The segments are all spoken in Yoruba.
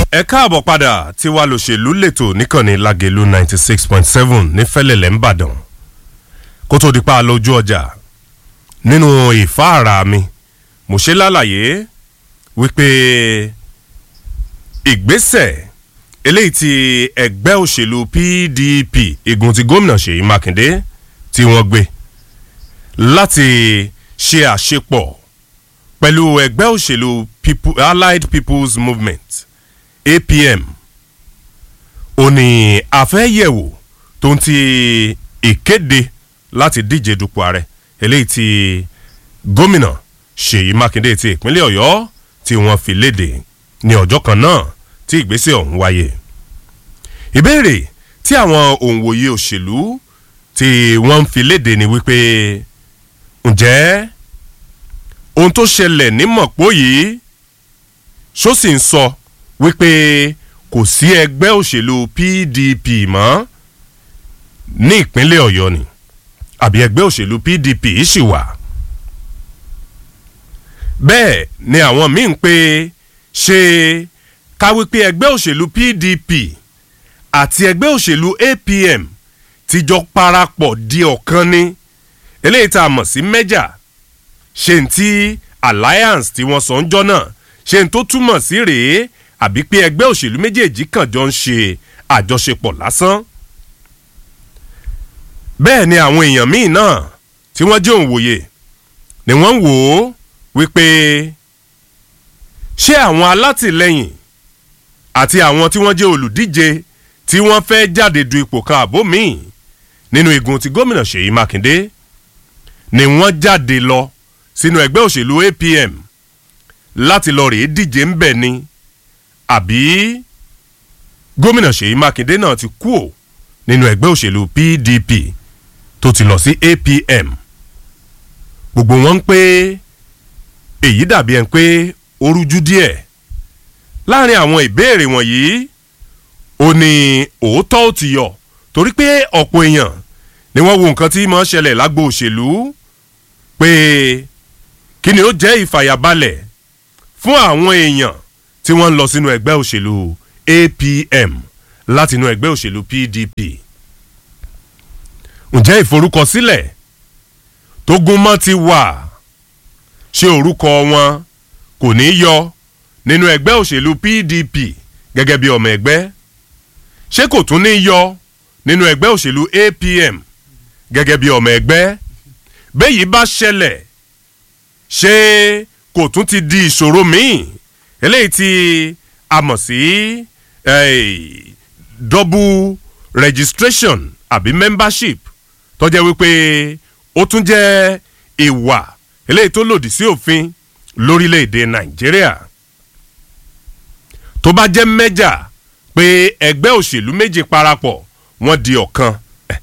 ẹ káàbọ̀ padà tí wàá lòṣèlú lẹ́tọ̀ níkànnì lágẹ̀lú ninety six point seven ní fẹ́lẹ̀lẹ̀ ńbàdàn kó tó di pa á lójú ọjà nínú ìfáàrà mi mo ṣe lálàyé wípé ìgbésẹ̀ eléyìí tí ẹgbẹ́ òṣèlú pdp igun ti gómìnà ṣèyí mákindé tí wọ́n gbé láti ṣe àṣepọ̀ pẹ̀lú ẹgbẹ́ òṣèlú people, allied people's movement apm ó ní àfẹ́yẹ̀wò tó ń ti ìkéde láti díje dupò ààrẹ eléyìí tí gómìnà ṣèyí mákindé ti ìpínlẹ̀ ọ̀yọ́ tí wọ́n fi léde ní ọjọ́ kan náà tí ìgbésẹ̀ ọ̀hún wáyé ìbéèrè tí àwọn òǹwòye òṣèlú tí wọ́n ń fi léde ni wípé ǹjẹ́ ohun tó ṣẹlẹ̀ ní mọ̀pó yìí ṣó sì ń sọ wípé kò sí ẹgbẹ́ òṣèlú pdp mọ́ ní ìpínlẹ̀ ọ̀yọ́ ni àbí ẹgbẹ́ òṣèlú pdp ṣì wà bẹ́ẹ̀ ni àwọn míì ń pè ṣe ká wípé ẹgbẹ́ òṣèlú pdp àti ẹgbẹ́ òṣèlú apm ti jọ parapọ̀ di ọ̀kan ni eléyìí tá a mọ̀ sí mẹ́jà ṣe ń tí alliance tí wọ́n sọ ń jọ́ náà ṣe ń tó túmọ̀ sí rèé àbí pé ẹgbẹ́ òṣèlú méjèèjì kàn jọ ń ṣe àjọṣepọ̀ lásán. bẹ́ẹ̀ ni àwọn èèyàn míì náà tí wọ́n jẹ́ òǹwòye ni wọ́n ń wò ó wípé ṣé àwọn alátìlẹyìn àti àwọn tí wọ́n jẹ́ olùdíje tí wọ́n fẹ́ jáde du ipò kan àbó míì nínú igun ti gómìnà ṣèyí mákindé ni wọ́n jáde lọ sínú ẹgbẹ́ òṣèlú apm láti lọ rèé díje ń bẹ̀ ni àbí gómìnà ṣèyí mákindé náà ti kú ò nínú ẹgbẹ́ òṣèlú pdp tó ti lọ sí apm gbogbo wọn ń pé èyí dàbí ẹni pé ó rújú díẹ̀ láàrin àwọn ìbéèrè wọ̀nyí ó ní òótọ́ ò ti yọ torí pé ọ̀pọ̀ èèyàn ni wọ́n wo nǹkan tí mọ̀ ń ṣẹlẹ̀ lágbo òṣèlú pé kí ni ó jẹ́ ìfàyàbalẹ̀ fún àwọn èèyàn tí wọ́n ń lọ sínú ẹgbẹ́ òṣèlú apm láti inú ẹgbẹ́ òṣèlú pdp ǹjẹ́ ìforúkọsílẹ̀ tó gúnmọ́ ti wà ṣé orúkọ wọn kò ní yọ nínú ẹgbẹ́ òṣèlú pdp gẹ́gẹ́ bí ọmọ ẹgbẹ́ ṣé kò tún ní yọ nínú ẹgbẹ́ òṣèlú apm gẹ́gẹ́ bí ọmọ ẹgbẹ́ bẹ́yìí bá ṣẹlẹ̀ ṣé kò tún ti di ìṣòro míì eléyìí tí a mọ̀ sí double registration àbí membership tó jẹ́ wípé ó tún jẹ́ ìwà eléyìí tó lòdì sí òfin lórílẹ̀‐èdè nàìjíríà tó bá jẹ́ mẹ́jà pé ẹgbẹ́ òṣèlú méjì parapọ̀ wọ́n di ọ̀kan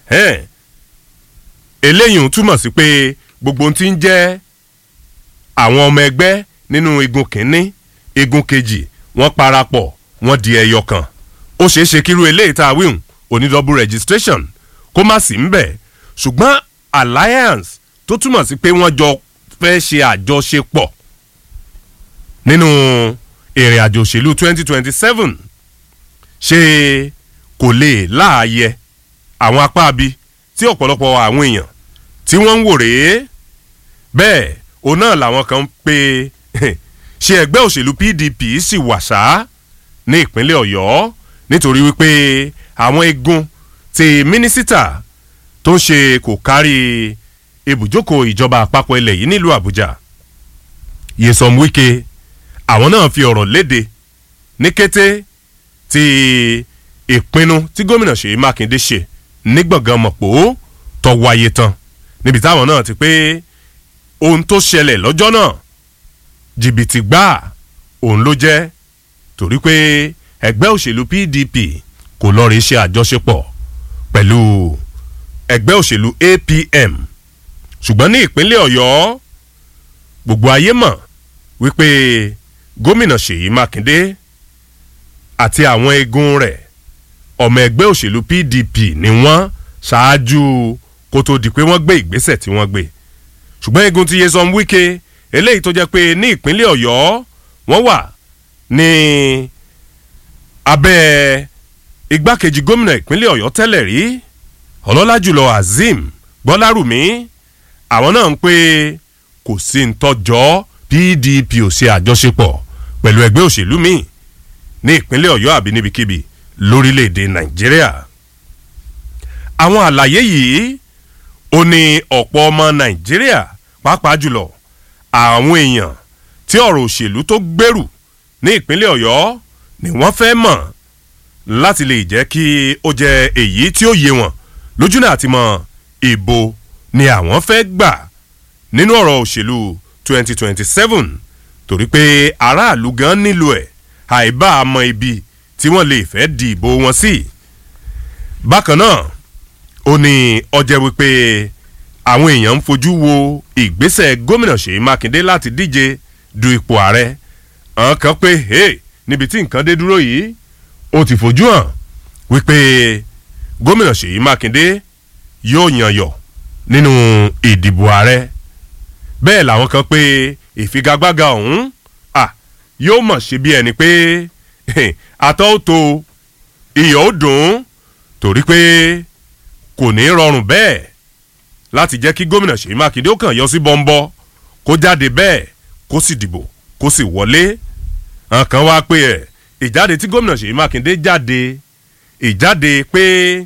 eléyìí ń túmọ̀ sí pé gbogbo ohun tí ń jẹ́ àwọn ọmọ ẹgbẹ́ nínú igun kínní igun kejì wọ́n parapọ̀ wọ́n di ẹyọ kan ó ṣeé ṣe kíru eléyìí tá a wíhùn oní double registration kó má sí ń bẹ̀ ṣùgbọ́n alliance tó túmọ̀ sí pé wọ́n jọ fẹ́ ṣe àjọṣepọ̀ nínú ìrìn àjò òṣèlú twenty twenty seven ṣé kò lè láàyè àwọn apá abi tí ọ̀pọ̀lọpọ̀ àwọn èèyàn tí wọ́n ń wò rèé bẹ́ẹ̀ òun náà làwọn kan ń pe ṣe ẹgbẹ́ òṣèlú pdp sì wà sá ní ìpínlẹ̀ ọ̀yọ́ nítorí wípé àwọn igun ti mínísítà tó ń ṣe kò kárí ibùjókòó ìjọba àpapọ̀ ilẹ̀ yìí nílùú àbújá yẹsọm wike àwọn náà fi ọ̀rọ̀ léde ní kété tí ìpinnu tí gómìnà ṣèyí mákindé ṣe ní gbọ̀ngàn mọ̀pọ̀ tó wáyé tán níbi táwọn náà ti pé ohun tó ṣẹlẹ̀ lọ́jọ́ náà jìbìtì gbáà òun ló jẹ́ torí pé ẹgbẹ́ òṣèlú pdp kò lọ rí ṣe àjọṣepọ̀ pẹ̀lú ẹgbẹ́ òṣèlú apm ṣùgbọ́n ní ìpínlẹ̀ ọ̀yọ́ gbogbo ayé mọ̀ wípé gómìnà ṣèyí mákindé àti àwọn eegun rẹ̀ ọmọ ẹgbẹ́ òṣèlú pdp ni wọ́n ṣáájú kó tó di pé wọ́n gbé ìgbésẹ̀ tí wọ́n gbé ṣùgbọ́n eegun ti yesom wike eléyìí tó jẹ́ pé ní ìpínlẹ̀ ọ̀yọ́ wọ́n wà ní abẹ́ igbákejì gómìnà ìpínlẹ̀ ọ̀yọ́ tẹ́lẹ̀ rí ọlọ́lá jùlọ azeem gbọ́lárùmí àwọn náà ń pé kò sí ń tọ́jọ́ pdp ò ṣe àjọṣepọ̀ pẹ̀lú ẹgbẹ́ òṣèlú míì ní ìpínlẹ̀ ọ̀yọ́ àbí níbikíbi lórílẹ̀‐èdè nàìjíríà àwọn àlàyé yìí ó ní ọ̀pọ̀ ọmọ nàìjíríà pàápàá jùlọ àwọn èèyàn tí ọ̀rọ̀ òṣèlú tó gbèrú ní ìpínlẹ̀ ọ̀yọ́ ni wọ́n fẹ́ mọ̀ láti lè jẹ́ kí ó jẹ́ èyí tí ó yé wọn lójú náà ti mọ ìbò ni àwọn fẹ́ gbà nínú ọ̀rọ̀ òṣèlú 2027 torí pé aráàlú gan nílò ẹ̀ àìbá àmọ́ ibi tí wọ́n lè fẹ́ di ìbò wọn sí. bákan náà ó ní ọjẹ́ wípé àwọn èèyàn ń fojú wo ìgbésẹ̀ gómìnà ṣèyí mákindé láti díje du ipò ààrẹ àwọn kan pé hey, níbi tí nǹkan dé dúró yìí ó ti fojú hàn wípé gómìnà ṣèyí mákindé yóò yànyọ̀ nínú ìdìbò ààrẹ bẹ́ẹ̀ làwọn kan pé ìfigagbága ọ̀hún yóò mọ̀ ṣe bí ẹni pé àtọ́ ó to iyọ̀ ó dùn ún torí pé kò ní rọrùn bẹ́ẹ̀ láti jẹ́ kí gómìnà ṣèyí mákindé ó kàn yọ sí bọ́ńbọ́ kó jáde bẹ́ẹ̀ kó sì dìbò kó sì wọlé nǹkan wá pé ẹ̀ ìjáde tí gómìnà ṣèyí mákindé jáde ìjáde pé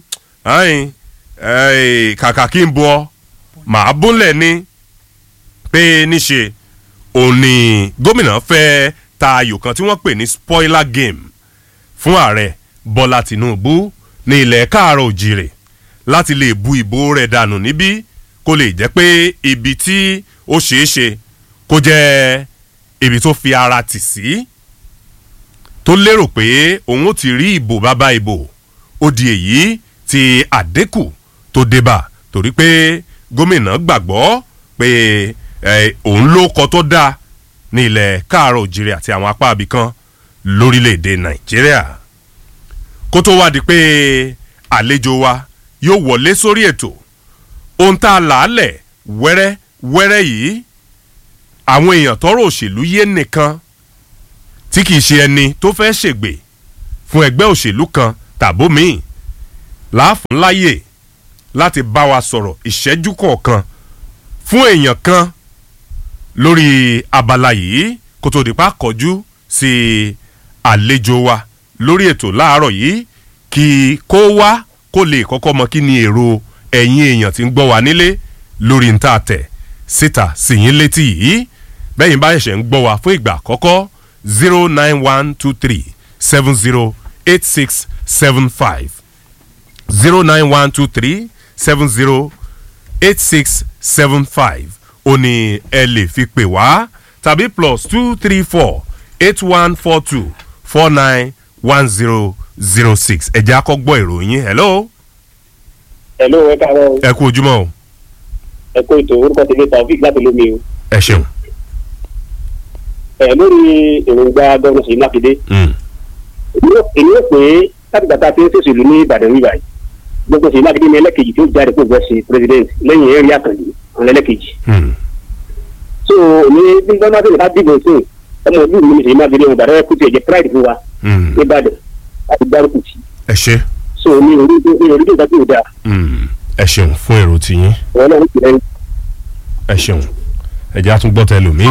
kàkà kí n bọ màá búnlẹ̀ ni pé níṣe òun ni gómìnà fẹ́ ta ayò kan tí wọ́n pè ní spoiler game fún ààrẹ bọ́lá tìǹbù ní ilẹ̀ káàárọ̀ òjìrè láti lè bu ìbò rẹ̀ dànù níbí kó lè jẹ́ pé ibi tí ó ṣeé ṣe kó jẹ́ ibi tó fi ara tì sí tó lérò pé òun ó ti rí ìbò bàbá ìbò ó di èyí tí àdínkù tó débà torí pé gómìnà gbàgbọ́ pé òun ló kọ tó dáa ní ilẹ̀ káàárọ̀ òjìrì àti àwọn apá abìkan lórílẹ̀‐èdè nàìjíríà kó tó wá di pé àlejò wa yóò wọlé sórí ètò ohun tá a là á lẹ̀ wẹ́rẹ́ wẹ́rẹ́ yìí àwọn èèyàn tọrọ òṣèlú yé nìkan tí kìí ṣe ẹni tó fẹ́ ṣègbè fún ẹgbẹ́ òṣèlú kan tàbó míì láàfún láyè láti bá wa sọ̀rọ̀ ìṣẹ́jú kọ̀ọ̀kan fún èèyàn kan lórí abala yìí kó tó di pa kọjú sí àlejò wa lórí ètò láàárọ̀ yìí kí kó wá kó lè kọ́kọ́ mọ kí ni èrò ẹ̀yin èèyàn tí ń gbọ́ wa nílé lórí ń tà tẹ̀ síta sì yín létí yìí bẹ́yìn bá ṣẹ̀ṣẹ̀ ń gbọ́ wa fún ìgbà àkọ́kọ́ zero nine one two three seven zero eight six seven five zero nine one two three seven zero eight six seven five ó ní ẹ lè fi pè wá tàbí plus two three four eight one four two four nine one zero zero six ẹ̀jẹ̀ akọ́gbọ́ ìròyìn hello. hello ẹ káàárọ̀. ẹ kú ojúmọ́ o. ẹ kú ètò orúkọ tèmi taofik láti lómi o. ẹ ṣeun. ẹ lórí èròǹgbà gómìnà Ṣèyí Mákindé. èmi ò pé láti gbàtà tí ó ṣèṣèlú ní Ìbàdàn wíwá yìí gbogbo Ṣèyí Mákindé ní ẹlẹ́kejì tó jáde kó gbọ́ sí president lẹ́yìn ẹ̀rí àkànjì àwọn ẹlẹ́kejì. so ní bí gbọ́dọ̀ tó ká dìbò sí ọmọ ìlú mi ní Ṣèyí Mákindé wọn Ìbàdàn kùtì ẹ̀jẹ̀ pride fún wa ní Ìbàdàn àti gbárùkù tì. ẹ ṣe. so ní orí ní orí tó dájú dáa. ẹ ṣeun fún èrò tiyín wọn náà ń tì lẹ́yìn. ẹ ṣeun ẹ jẹ́ àtúngbọ́ tẹ lómi.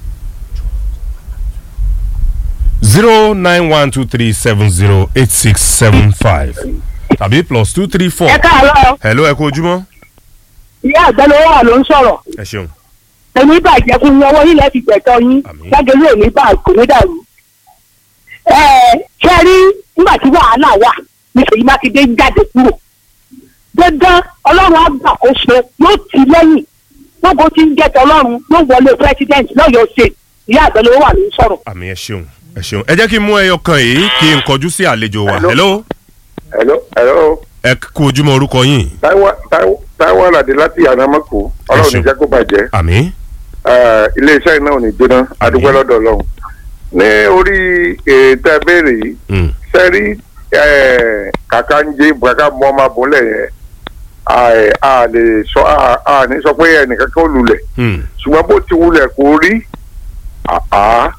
zero nine one two three seven zero eight six seven five tàbí plus two three four. ẹ káàárọ̀ hello ẹ kú ojúmọ́. ìyá àgbẹ̀lówó wà ló ń sọ̀rọ̀ ẹ ṣeun. èmi bàjẹ́ fún yín ọwọ́ yín lẹ́ẹ̀fi gbẹ̀tọ́ yín Àmín. jágẹ̀lú òní bá kò ní dàrú. ẹ ṣe rí nígbà tí wàhálà wà ní Ṣèyí Mákindé ń jáde kúrò dandan ọlọ́run àgbàkóso yóò tì lẹ́yìn gbogbo tí ń jẹ́ tọlọ́run yóò wọlé president lọ́yọ̀ọ́ ṣe ìyá àgbẹ̀lówó wà ló ń sọ̀rọ̀. àmì ẹ ṣeun ẹ ṣeun ẹ jẹ́ kí n mú ẹyọ kan yìí kí n kọjú sí àlejò wa hello hello hello ẹ kú ojúmọ́ orúkọ yín Táíwò Táíwò- Táíwò Àlàdé láti ànámọ́kù ọlọ́run ṣeun. ní jẹ́ kó bàjẹ́ àmì Eh, iléeṣẹ́ iná ò ní jóná adúpẹ́ lọ́dọ̀ ọlọ́run ní orí ètò ẹ̀bẹ̀rẹ̀ yìí Mm. sẹ́rí kàkà ń jẹ́ bùkàkà mọ́ ọmọ abúlé yẹn a- a lè sọ a- a ní sọ pé ẹnìkan kan lulẹ̀ Mm. ṣùgbọ́n bó ti wulẹ̀ kó rí àá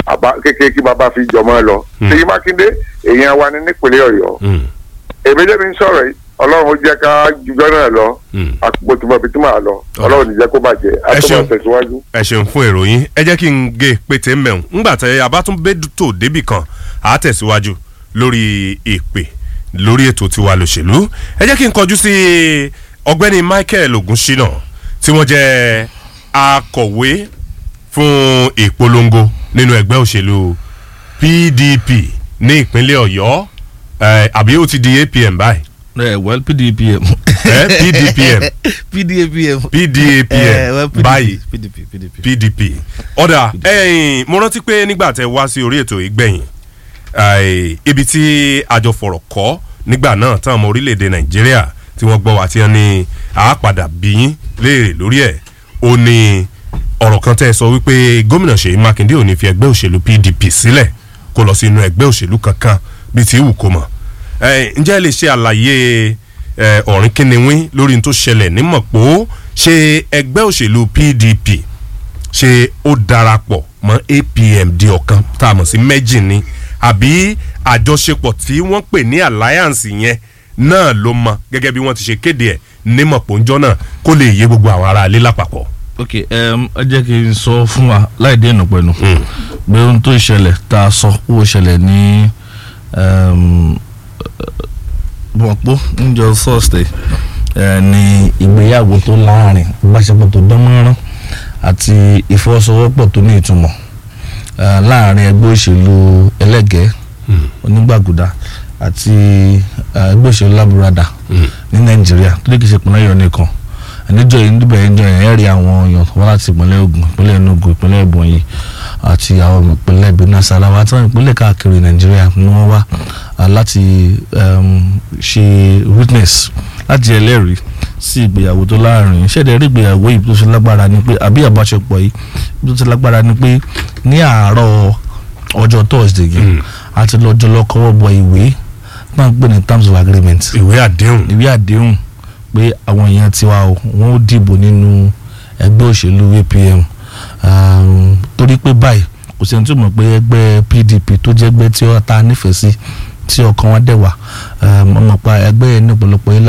àbá kékeré kí bàbá fi jọmọ lọ Hmm. Ṣèyí Mákindé èèyàn wa ni nípínlẹ̀ Ọ̀yọ́ Mm, èmi jẹ́ mi ń sọ̀rọ̀ yìí Ọlọ́run ó jẹ́ ká jùjọ́ náà lọ mm. àpò tí mo fi tí màá lọ Ọlọ́run ní jẹ́ kó bàjẹ́ Ẹ ṣeun. àtúbọ̀ tẹ̀síwájú. ẹ ṣeun fún ìròyìn ẹ jẹ́ kí n gé pété mẹ́rin ńgbà tẹ abátúndébìtò débì kan á tẹ̀síwájú lórí ìpè lórí ètò tiwa lòṣèlú ẹ jẹ́ kí n kọjú sí ọgbẹ́ni Michael Ogunṣina tí wọ́n jẹ́ akọ̀wé fún ìpolongo nínú ẹgbẹ́ òṣèlú PDP ní ìpínlẹ̀ Ọ̀yọ́ ẹ, àbí ó ti di APM báyìí ẹ well pdpm. ẹ PDPM pdapm. PDAPM Eh, well, PDP, báyìí pdp pdp. pdp ọ̀dà ẹ̀yìn mo rántí pé nígbà tẹ wá sí orí ètò ìgbẹ̀yìn ai, ibi tí àjọ fọ̀rọ̀ kọ́ nígbà náà tán ọmọ orílẹ̀-èdè nàìjíríà tí wọ́n gbọ́ wá tí wọ́n ní àápadà bíyín léèrè lórí ẹ̀ ó ní ọ̀rọ̀ kan tẹ́ ẹ sọ wípé gómìnà ṣèyí mákindé ò ní fi ẹgbẹ́ òṣèlú pdp sílẹ̀ kó lọ sí inú ẹgbẹ́ òṣèlú kankan bíi ti wù kó mọ̀ ẹ, ǹjẹ́ ẹ lè ṣe àlàyé ẹ, ọ̀rìn kínníwín lórí n tó ṣẹlẹ̀ ní mọ̀pó ṣé ẹgbẹ́ òṣèlú pdp ṣé ó darapọ̀ mọ́ apm di ọ̀kan tá a mọ̀ sí méjì ni àbí àjọṣepọ̀ tí wọ́n pè ní alliance yẹn náà ló mọ gẹ́gẹ́ bí wọ́n ti ṣe kéde ẹ̀ ní mọ̀pọ́njọ́ náà kó lè yé gbogbo àwọn ará ilé lápapọ̀. ok um, ẹ jẹ́ kí n sọ fún wa láì dé ìnùpẹ̀nu pé ohun tó ṣẹlẹ̀ tá a sọ ó ṣẹlẹ̀ ní bọ̀pọ̀ níjọ thursday eh, ní ìgbéyàwó tó láàrin ìbáṣepọ̀ tó dánmọ́rán àti ìfọwọ́sowọ́pọ̀ tó ní ìtumọ̀ eh, láàrin ẹgbẹ́ òṣèlú ẹlẹ́gẹ̀ẹ́ onígbàgùdà àti eh, ẹgbẹ́ òṣèlú lábúradà ní nàìjíríà tó lè kí ṣe ìpínlẹ̀ Ọ̀yọ́ nìkan níjọ yìí níbẹ̀ yẹn jọ yẹn ẹ̀ rí àwọn èèyàn wá láti ìpínlẹ̀ Ògùn ìpínlẹ̀ Enugu ìpínlẹ̀ Ebonyi àti àwọn ìpínlẹ̀ Benin Sarawa àti àwọn ìpínlẹ̀ káàkiri Nàìjíríà ni wọ́n wá ah, láti um, ṣe witness láti ẹlẹ́rìí sí ìgbéyàwó tó láàrin ṣẹ̀dẹ̀ rí ìgbéyàwó yìí tó ṣe lágbára ni pé àbí àbáṣepọ̀ yìí tó ṣe lágbára ni pé ní àárọ̀ ọjọ́ Thursday yìí àti lọ́jọ́ lọ́kọ́wọ́ bọ ìwé náà ń pè ní terms of agreement ìwé àdéhùn ìwé àdéhùn pé àwọn èèyàn tiwa o wọn ó dìbò nínú ẹgbẹ́ òṣèlú APM um, torí pé báyìí kò sẹ́ni tó mọ̀ pé ẹgbẹ́ PDP tó jẹ́ ẹgbẹ́ tí ó ta nífẹ̀ẹ́ sí tí ọkàn wọn dẹ̀ wà um, ọmọ pa ẹgbẹ́ yẹn ní ọ̀pọ̀lọpọ̀ ilé